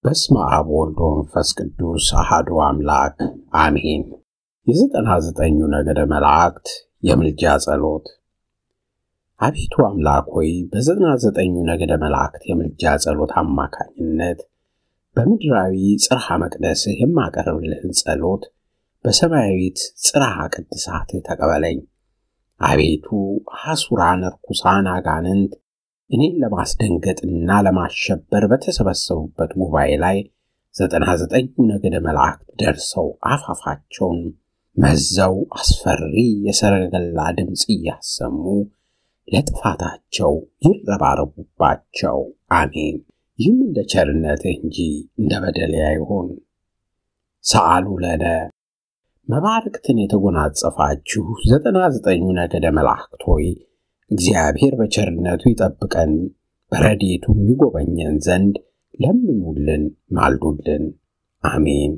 በስመ አብ ወልድ ወመንፈስ ቅዱስ አሐዱ አምላክ አሜን። የዘጠና ዘጠኙ ነገደ መላእክት የምልጃ ጸሎት። አቤቱ አምላክ ሆይ በዘጠና ዘጠኙ ነገደ መላእክት የምልጃ ጸሎት አማካኝነት በምድራዊ ጽርሐ መቅደስህ የማቀርብልህን ጸሎት በሰማያዊት ጽርሐ ቅድሳትህ ተቀበለኝ። አቤቱ ሐሱራን ርኩሳን አጋንንት እኔን ለማስደንገጥና ለማሸበር በተሰበሰቡበት ጉባኤ ላይ ዘጠና ዘጠኙ ነገደ መላእክት ደርሰው አፋፋቸውን መዘው አስፈሪ የሰረገላ ድምፅ እያሰሙ ለጥፋታቸው ይረባረቡባቸው። አሜን። ይህም እንደ ቸርነትህ እንጂ እንደ በደሌ አይሆን። ሰአሉ ለነ መባረክትን የተጎናጸፋችሁ ዘጠና ዘጠኙ ነገደ መላእክት ሆይ እግዚአብሔር በቸርነቱ ይጠብቀን በረድኤቱም ይጎበኘን ዘንድ ለምኑልን፣ ማልዱልን። አሜን።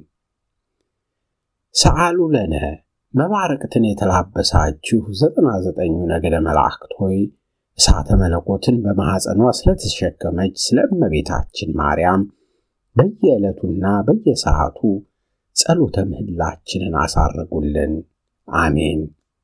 ሰአሉ ለነ መባረቅትን የተላበሳችሁ ዘጠና ዘጠኙ ነገደ መላእክት ሆይ እሳተ መለኮትን በማኅፀኗ ስለተሸከመች ስለ እመቤታችን ማርያም በየዕለቱና በየሰዓቱ ጸሎተ ምህላችንን አሳርጉልን። አሜን።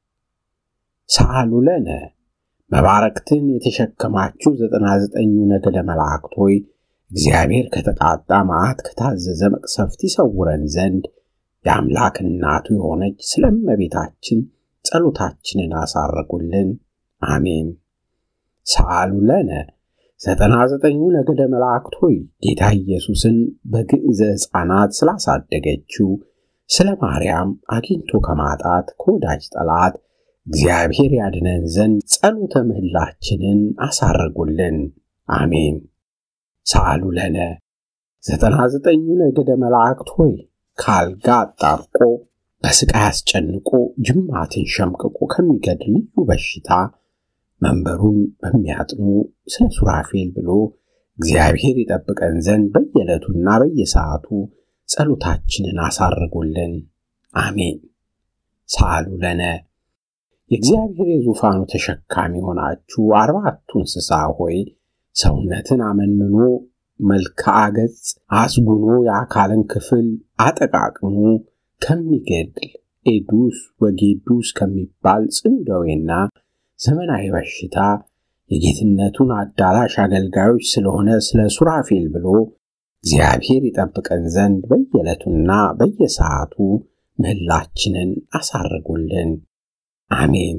ሰአሉ ለነ መባረክትን የተሸከማችሁ ዘጠና ዘጠኙ ነገደ መላእክት ሆይ እግዚአብሔር ከተቃጣ መዓት ከታዘዘ መቅሰፍት ይሰውረን ዘንድ የአምላክ እናቱ የሆነች ስለ እመቤታችን ጸሎታችንን አሳረጉልን። አሜን። ሰአሉ ለነ ዘጠና ዘጠኙ ነገደ መላእክት ሆይ ጌታ ኢየሱስን በግዕዘ ሕፃናት ስላሳደገችው ስለ ማርያም አግኝቶ ከማጣት ከወዳጅ ጠላት እግዚአብሔር ያድነን ዘንድ ጸሎተ ምህላችንን አሳርጉልን። አሜን። ሰአሉ ለነ ዘጠና ዘጠኙ ነገደ መላእክት ሆይ ካልጋ አጣብቆ በስቃይ አስጨንቆ ጅማትን ሸምቅቆ ከሚገድል ልዩ በሽታ መንበሩን በሚያጥኑ ስለ ሱራፌል ብሎ እግዚአብሔር ይጠብቀን ዘንድ በየዕለቱና በየሰዓቱ ጸሎታችንን አሳርጉልን። አሜን። ሰአሉ ለነ የእግዚአብሔር የዙፋኑ ተሸካሚ ሆናችሁ አርባዕቱ እንስሳ ሆይ ሰውነትን አመንምኖ መልክዓ ገጽ አስጉኖ የአካልን ክፍል አጠቃቅሞ ከሚገድል ኤዱስ ወጌዱስ ከሚባል ጽኑ ደዌና ዘመናዊ በሽታ የጌትነቱን አዳራሽ አገልጋዮች ስለሆነ ስለ ሱራፌል ብሎ እግዚአብሔር ይጠብቀን ዘንድ በየዕለቱና በየሰዓቱ ምህላችንን አሳርጉልን። አሜን።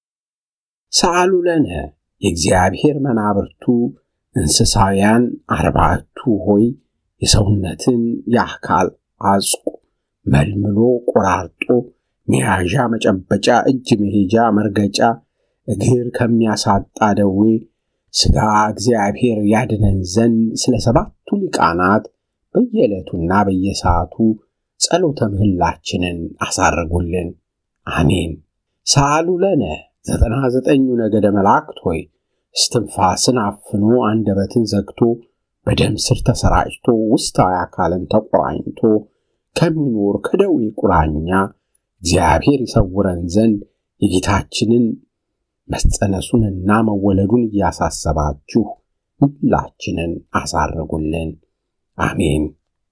ሰአሉ ለነ የእግዚአብሔር መናብርቱ እንስሳውያን አርባዕቱ ሆይ የሰውነትን የአካል አጽቁ መልምሎ ቆራርጦ መያዣ መጨበጫ፣ እጅ መሄጃ መርገጫ፣ እግር ከሚያሳጣ ደዌ ሥጋ እግዚአብሔር ያድነን ዘንድ ስለ ሰባቱ ሊቃናት በየዕለቱና በየሰዓቱ ጸሎተ ምህላችንን አሳርጉልን። አሜን። ሰአሉ ለነ ዘጠና ዘጠኙ ነገደ መላእክት ሆይ እስትንፋስን አፍኖ አንደበትን ዘግቶ በደም ስር ተሰራጭቶ ውስጣዊ አካልን ተቆራኝቶ ከሚኖር ከደዌ ቁራኛ እግዚአብሔር ይሰውረን ዘንድ የጌታችንን መጸነሱንና መወለዱን እያሳሰባችሁ ሁላችንን አሳርጉልን። አሜን።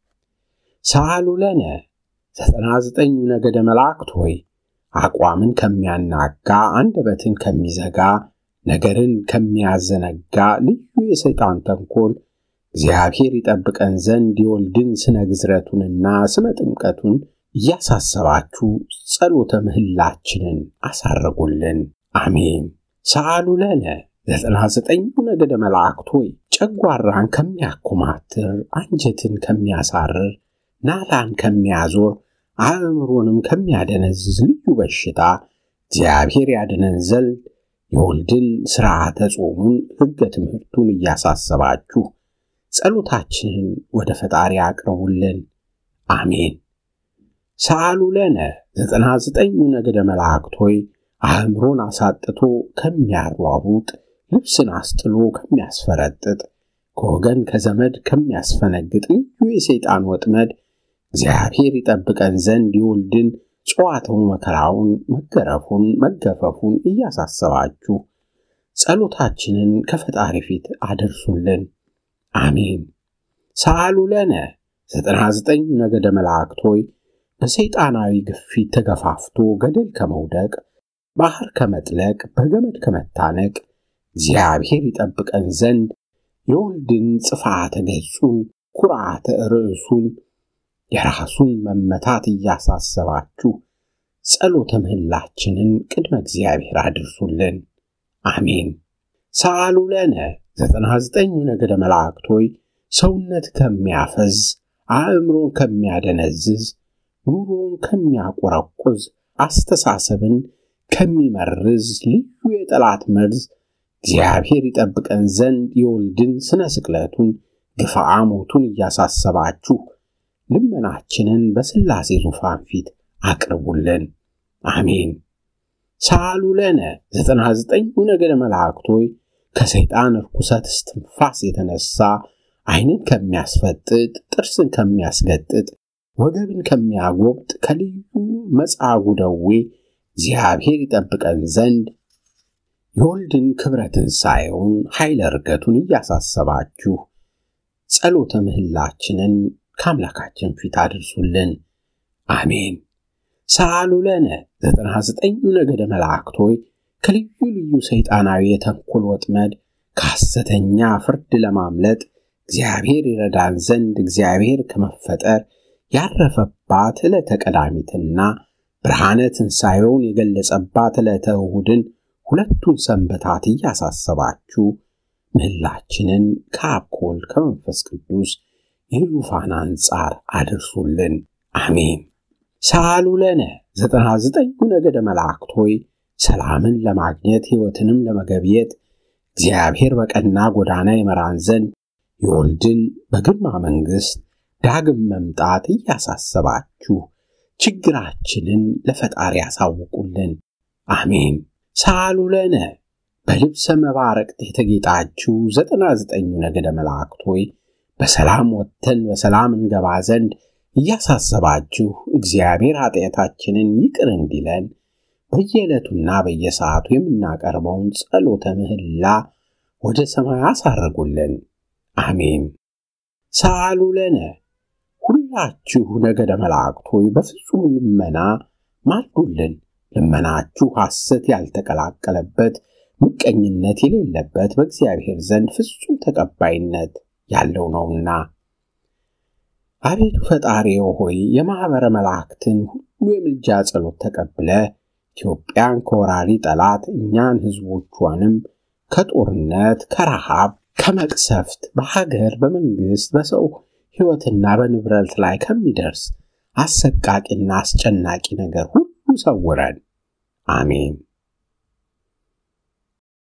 ሰአሉ ለነ ዘጠና ዘጠኙ ነገደ መላእክት ሆይ አቋምን ከሚያናጋ አንደበትን ከሚዘጋ ነገርን ከሚያዘነጋ ልዩ የሰይጣን ተንኮል እግዚአብሔር ይጠብቀን ዘንድ የወልድን ስነ ግዝረቱንና ስመ ጥምቀቱን እያሳሰባችሁ ጸሎተ ምህላችንን አሳረጉልን። አሜን። ሰአሉ ለነ ዘጠና ዘጠኙ ነገደ መላእክት ሆይ ጨጓራን ከሚያኮማትር አንጀትን ከሚያሳርር ናላን ከሚያዞር አእምሮንም ከሚያደነዝዝ ልዩ በሽታ እግዚአብሔር ያድነን ዘንድ የወልድን ሥርዓተ ጾሙን ሕገ ትምህርቱን እያሳሰባችሁ ጸሎታችንን ወደ ፈጣሪ አቅርቡልን። አሜን። ሰአሉ ለነ ዘጠና ዘጠኙ ነገደ መላእክት ሆይ አእምሮን አሳጥቶ ከሚያሯሩጥ ልብስን አስጥሎ ከሚያስፈረጥጥ ከወገን ከዘመድ ከሚያስፈነግጥ ልዩ የሰይጣን ወጥመድ እግዚአብሔር ይጠብቀን ዘንድ የወልድን ጨዋታው መከራውን፣ መገረፉን፣ መገፈፉን እያሳሰባችሁ ጸሎታችንን ከፈጣሪ ፊት አደርሱልን። አሜን። ሰአሉ ለነ ዘጠና ዘጠኝ ነገደ መላእክት ሆይ በሰይጣናዊ ግፊት ተገፋፍቶ ገደል ከመውደቅ ባህር ከመጥለቅ በገመድ ከመታነቅ እግዚአብሔር ይጠብቀን ዘንድ የወልድን ጽፋተ ገጹን ኩርዓተ ርዕሱን የራሱን መመታት እያሳሰባችሁ ጸሎተ ምህላችንን ቅድመ እግዚአብሔር አድርሱልን። አሜን። ሰአሉ ለነ ዘጠና ዘጠኙ ነገደ መላእክት ሆይ ሰውነት ከሚያፈዝ አእምሮን ከሚያደነዝዝ ኑሮን ከሚያቆረቁዝ አስተሳሰብን ከሚመርዝ ልዩ የጠላት መርዝ እግዚአብሔር ይጠብቀን ዘንድ የወልድን ስነ ስቅለቱን ግፍዓ ሞቱን እያሳሰባችሁ ልመናችንን በሥላሴ ዙፋን ፊት አቅርቡልን። አሜን። ሳሉ ለነ ዘጠና ዘጠኙ ነገደ መላእክት ሆይ ከሰይጣን ርኩሰት እስትንፋስ የተነሳ ዓይንን ከሚያስፈጥጥ ጥርስን ከሚያስገጥጥ ወገብን ከሚያጎብጥ ከልዩ መጻጉ ደዌ እግዚአብሔር ይጠብቀን ዘንድ የወልድን ክብረ ትንሣኤውን ኃይለ ዕርገቱን እያሳሰባችሁ ጸሎተ ምህላችንን ከአምላካችን ፊት አድርሱልን። አሜን። ሰአሉ ለነ ዘጠና ዘጠኙ ነገደ መላእክት ሆይ ከልዩ ልዩ ሰይጣናዊ የተንኮል ወጥመድ ከሐሰተኛ ፍርድ ለማምለጥ እግዚአብሔር ይረዳን ዘንድ እግዚአብሔር ከመፈጠር ያረፈባት ዕለተ ቀዳሚትና ብርሃነ ትንሣኤውን የገለጸባት ዕለተ እሁድን ሁለቱን ሰንበታት እያሳሰባችሁ ምህላችንን ከአብ ከወልድ ከመንፈስ ቅዱስ የዙፋን አንጻር አድርሱልን። አሜን። ሰአሉ ለነ ዘጠና ዘጠኙ ነገደ መላእክት ሆይ ሰላምን ለማግኘት ሕይወትንም ለመገብየት እግዚአብሔር በቀና ጎዳና ይመራን ዘንድ የወልድን በግርማ መንግሥት ዳግም መምጣት እያሳሰባችሁ ችግራችንን ለፈጣሪ ያሳውቁልን። አሜን። ሰአሉ ለነ በልብሰ መባረቅት የተጌጣችሁ ዘጠና ዘጠኙ ነገደ መላእክት ሆይ በሰላም ወጥተን በሰላም እንገባ ዘንድ እያሳሰባችሁ እግዚአብሔር ኃጢአታችንን ይቅር እንዲለን በየዕለቱና በየሰዓቱ የምናቀርበውን ጸሎተ ምህላ ወደ ሰማይ አሳረጉልን። አሜን። ሰአሉ ለነ ሁላችሁ ነገደ መላእክት ሆይ በፍጹም ልመና ማልዱልን። ልመናችሁ ሐሰት ያልተቀላቀለበት ምቀኝነት የሌለበት በእግዚአብሔር ዘንድ ፍጹም ተቀባይነት ያለው ነውና። አቤቱ ፈጣሪው ሆይ የማኅበረ መላእክትን ሁሉ የምልጃ ጸሎት ተቀብለ ኢትዮጵያን ከወራሪ ጠላት እኛን ሕዝቦቿንም ከጦርነት፣ ከረሃብ፣ ከመቅሰፍት በሀገር በመንግሥት በሰው ሕይወትና በንብረት ላይ ከሚደርስ አሰቃቂና አስጨናቂ ነገር ሁሉ ሰውረን። አሜን።